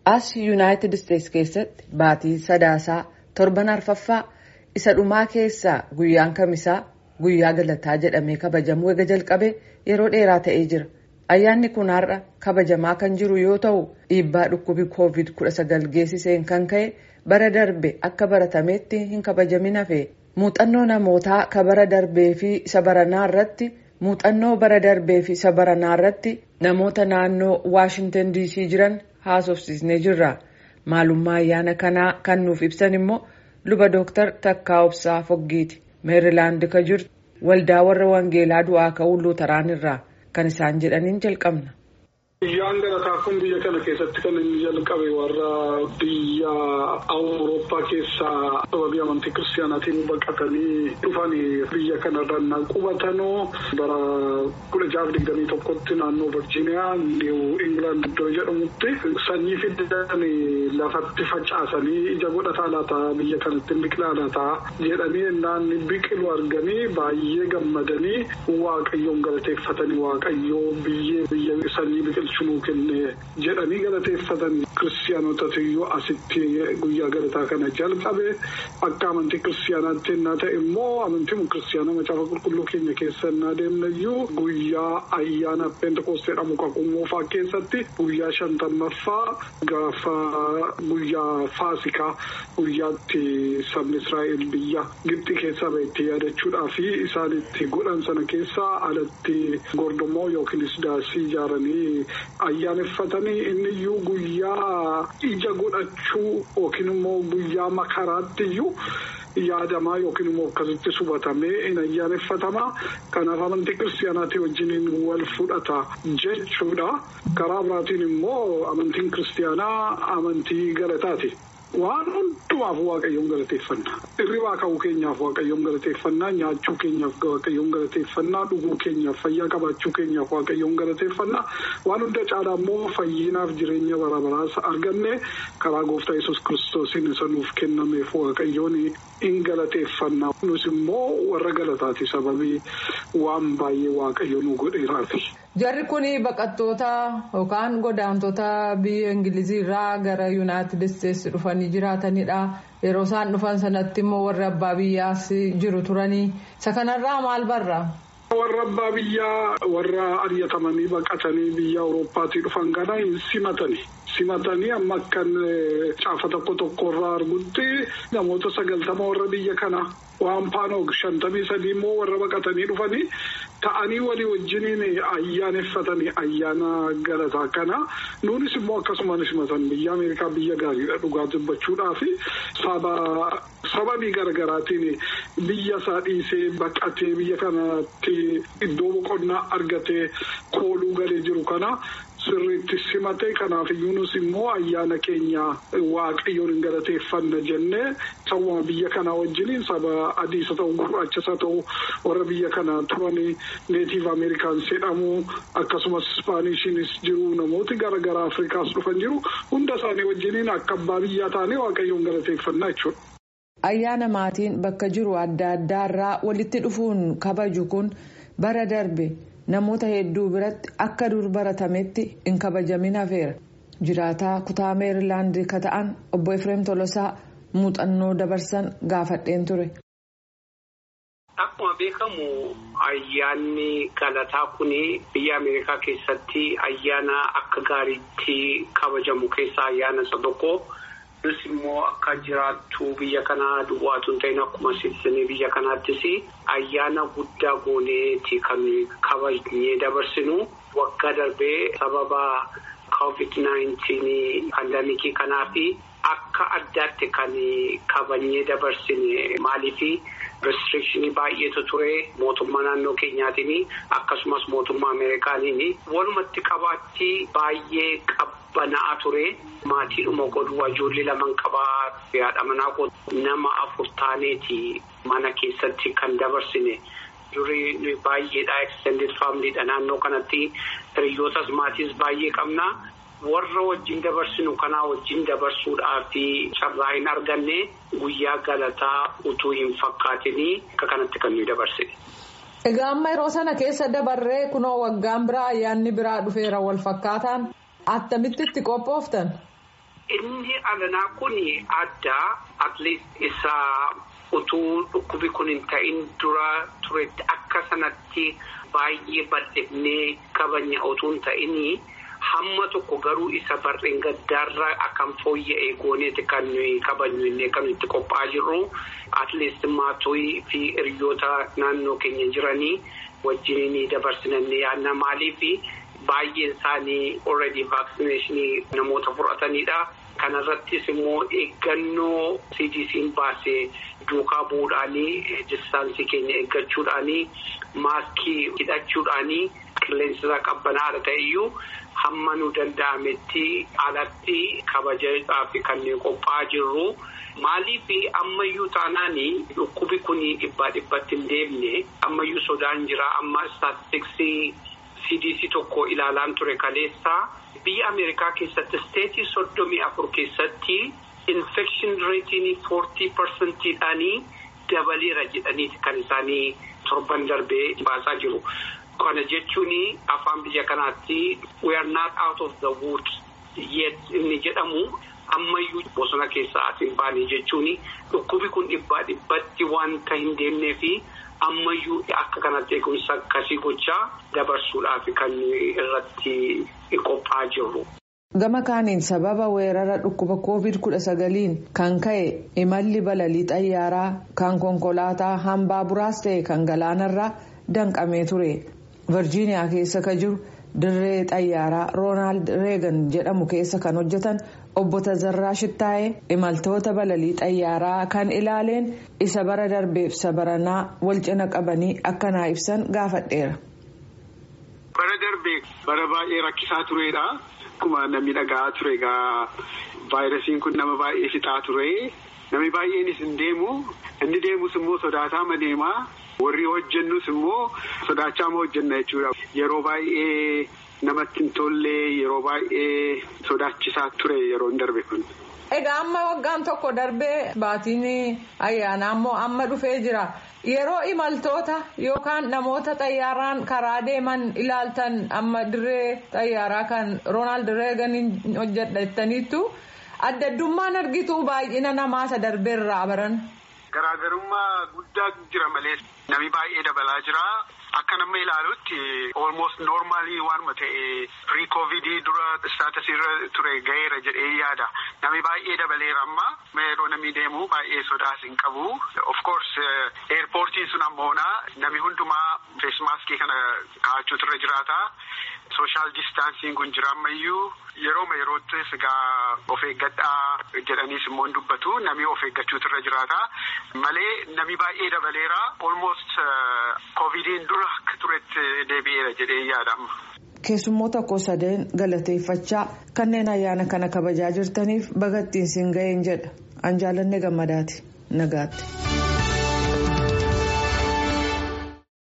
as yuunaayitid isteetsi keessatti baatii sadaasaa torban arfaffaa isa dhumaa keessaa guyyaan kamisaa guyyaa galataa jedhamee kabajamuu eega jalqabe yeroo dheeraa ta'ee jira ayyaanni kun har'a kabajamaa kan jiru yoo ta'u dhiibbaa dhukkubi koovid 19 geessiseen kan ka'e bara darbe akka baratametti hin kabajamin hafe muuxannoo namootaa ka bara darbee fi isa baranaa irratti muuxannoo bara darbee fi isa baranaa irratti namoota naannoo waashintan diisii jiran haasofsiisnee jirra maalummaa ayyaana kanaa kan nuuf ibsan immoo luba dooktar takkaa obsaa foggiiti meerilaand ka jirtu waldaa warra wangeelaa du'aa ka'uu luuteraan irraa kan isaan jedhaniin jalqabna. Guyyaan galataa kun biyya kana keessatti kan inni jalqabe warra biyya awurooppaa keessaa sababii amantii kiristaanaatiin baqatanii dhufan biyya kanarra qubatanoo bara kudha jaaf digdamii tokkotti naannoo virjiiniyaa niiw ingilaand iddoo jedhamutti sanyii fidan lafatti facaasanii ija godhataa laataa biyya kanatti biqilaa laataa jedhanii innaan biqilu arganii baay'ee gammadanii waaqayyoon galateeffatanii waaqayyoo biyyee biyya sanyii biqilchu. nuu kenne jedhanii galateeffatan kiristaanotatu iyyuu asitti guyyaa galataa kana jalqabe akka amantii kiristaanaatti innaa ta'e immoo amantii kiristaanaa macaafa qulqulluu keenya keessa innaa deemna iyyuu guyyaa ayyaana pentekoostee jedhamu kakuummoofaa keessatti guyyaa shantammaffaa gaafa guyyaa faasikaa guyyaatti sabni israa'el biyya gibxi keessaa bahetti yaadachuudhaa fi isaan itti godhan sana keessaa alatti gordomoo yookiinis daasii ijaaranii. ayyaaneffatanii inni iyyuu guyyaa ija godhachuu yookiin immoo guyyaa makaraatti iyyuu yaadamaa yookiin immoo akkasitti subatamee hin ayyaaneffatamaa kanaaf amantii kiristaanaatii wajjiniin wal fudhata jechuudha karaa biraatiin immoo amantiin kiristaanaa amantii galataati. waan hundumaaf waaqayyoon galateeffannaa hirribaa ka'uu keenyaaf waaqayyoon galateeffannaa nyaachuu keenyaaf waaqayyoon galateeffannaa dhuguu keenyaaf fayyaa qabaachuu keenyaaf waaqayyoon galateeffannaa waan hunda caalaa immoo fayyinaaf jireenya bara baraas arganne karaa gooftaa yesus kiristoosiin isa nuuf kennameef waaqayyoon hin galateeffannaa nus immoo warra galataati sababii waan baay'ee waaqayyo nu godheeraafi. Jarri kun baqattoota yookaan godaantota biyya Ingilizii irraa gara Yuunaayitid Isteetsi dhufanii jiraatanidha. Yeroo isaan dhufan sanatti immoo warri abbaa biyyaas jiru turanii. Isa kanarraa maal barra? Warra abbaa biyyaa warra ari'atamanii baqatanii biyya Awurooppaatii dhufan kana hin simatani. Simatanii amma akkan caafa tokko tokko irraa argutti namoota sagaltama warra biyya kana waan paanoog shantamii sadii immoo warra baqatanii dhufanii ta'anii walii wajjiniin ayyaaneffatanii ayyaana galataa kana nuunis immoo akkasumaan simatan biyya Ameerikaa biyya gaariidha dhugaa dubbachuudhaa fi sababii garaagaraatiin biyya isaa dhiisee baqatee biyya kanatti iddoo boqonnaa argatee kooluu galee jiru kana. Sirriitti simatee kanaaf iyyuunis immoo ayyaana keenya waaqayyoon hin galateeffanna jennee sawwama biyya kanaa wajjiniin saba adiisa ta'u gurraachisa ta'u warra biyya kana turan neetiif ameerikaans jedhamu akkasumas ispaanishiinis jiru namooti garaagaraa afrikaas dhufan jiru hunda isaanii wajjiniin akka abbaa biyyaa taanee waaqayyoon galateeffannaa jechuudha. Ayyaana maatiin bakka jiru adda addaa irraa walitti dhufuun kabaju kun bara darbe. namoota hedduu biratti akka dur baratametti hin kabajamin hafeera jiraataa kutaa meerilaand ka ta'an obbo efreem tolosaa muuxannoo dabarsan gaafadheen ture. Akkuma beekamu ayyaanni galataa kun biyya Ameerikaa keessatti ayyaana akka gaariitti kabajamu keessaa ayyaana isa tokko. Kunis immoo akka jiraattu biyya kanaa duwwaatu hin ta'in akkuma sibiilonni biyya kanaattis ayyaana guddaa gooneeti kan kabajnee dabarsinu waggaa darbee sababa COVID-19 pandamikii kanaa fi akka addaatti kan kabajnee dabarsine maaliifi restrikshini baay'eetu ture mootummaa naannoo keenyaatiin akkasumas mootummaa ameerikaaniin walumatti qabaatti baay'ee qabbana'aa ture. Maatiidhuma godhu ijoollee lamaan qabaa haadha manaa nama afur taaneeti mana keessatti kan dabarsine durii baay'eedha extended faamiliidha naannoo kanatti hiriyootas maatiis baay'ee qabna warra wajjin dabarsinu kanaa wajjin dabarsuudhaa fi carraa hin arganne guyyaa galataa utuu hin fakkaatinii akka kanatti kan nuyi dabarsine. Egaa amma yeroo sana keessa dabarree kunoo waggaan biraa ayyaanni biraa dhufeera wal fakkaataan attamitti itti qophooftan. Inni alanaa kun addaa atleast isa utuu dhukkubi kun hin ta'in dura turetti akka sanatti baay'ee bal'ifnee kabanya utuu hin ta'in hamma tokko garuu isa barreen gaddaarra akkam fooyya'ee gooneeti kan nuyi kabajnu inni kan itti qophaa'aa jirru atleast maatii fi hiriyoota naannoo keenya jiranii wajjin dabarsinannee yaadna maaliif baay'een isaanii already vaaksineeshinii namoota fudhatanidha. Kanarrattis immoo eeggannoo CDC'n baasee duukaa bu'uudhaanii distaansii keenya eeggachuudhaanii maaskii hidhachuudhaanii qilleensa qabbanaadha ta'eyyuu hamma nu danda'ametti alatti kabajaadhaaf kanneen qophaa'aa jirru. Maaliif ammayyuu taanaan dhukkubi kun dhibbaa dhibbatti hin deemne ammayyuu sodaan jira amma istaatistiksii CDC tokko ilaalaan ture kaleessa. Biyya Ameerikaa keessatti isteetii soddomii afur keessatti infekshin reetiin foortii parsantiidhaanii dabaleera jedhaniiti kan isaanii torban darbee baasaa jiru. Kana jechuun afaan biyya kanaatti we are not out of the woods yet inni jedhamu ammayyuu bosona keessaa as hin baane jechuun dhukkubi kun dhibbaa dhibbatti wanta hin deemnee fi ammayyuu akka kanatti eegumsa akkasii gochaa dabarsuudhaaf kan irratti qophaa'aa jirru. Gama kaaniin sababa weerara dhukkuba covid kudha sagaliin kan ka'e imalli balalii xayyaaraa kan konkolaataa hambaa buraas ta'e kan galaanarraa danqamee ture. Virjiiniyaa keessa ka jiru dirree xayyaaraa roonaald reegan jedhamu keessa kan hojjetan obbo Tazarraa Shittaayee imaltoota balalii xayyaaraa kan ilaaleen isa bara darbeef isa baranaa wal cina qabanii akkanaa ibsan gaafadheera. Bara darbee bara baay'ee rakkisaa turedha. Akkuma namni dhagaa ture egaa vaayirasiin kun nama baay'ee fixaa ture. Namni baay'eenis hin deemu. Inni deemus immoo sodaataa ma deemaa. Warri hojjennus immoo sodaachaa ma hojjenna jechuudha. Yeroo baay'ee namatti hin tolle yeroo baay'ee sodaachisaa ture yeroo hin darbe kun. Egaa amma waggaan tokko darbee baatiin ayyaanaa immoo amma dhufee jira. Yeroo imaltoota yookaan namoota xayyaaraan karaa deeman ilaaltan amma dirree xayyaaraa kan Roonaald Reeganiin hojjedha jettaniittu adda addummaan argitu baay'ina namaa isa darbeerraa baran. Garaagarummaa guddaa jira malee namni baay'ee dabalaa jira. Akka nama ilaalutti almost normaalii waanuma ta'e pre-covidii dura staatasii irra ture ga'eera jedhee yaada. Namni baay'ee dabaleera amma yeroo namni deemu baay'ee sodaas hin qabu. Of course eerpoortiin sun ammoona namni hundumaa feesmaaskii kana kaa'achuutu irra jiraata. Sooshaal distaansiin kun jira ammayyuu yerooma yeroottis egaa of eeggadhaa jedhaniis immoo hin dubbatu namni of eeggachuutu irra jiraata. Malee namni baay'ee dabaleera almost covidiin dura akka turetti deebi'eera jedhee yaadama. Keessummoota koo sadeen galateeffachaa kanneen ayyaana kana kabajaa jirtaniif bagattiin siin ga'een jedha. An jaalannee gammadaati. Nagaatti.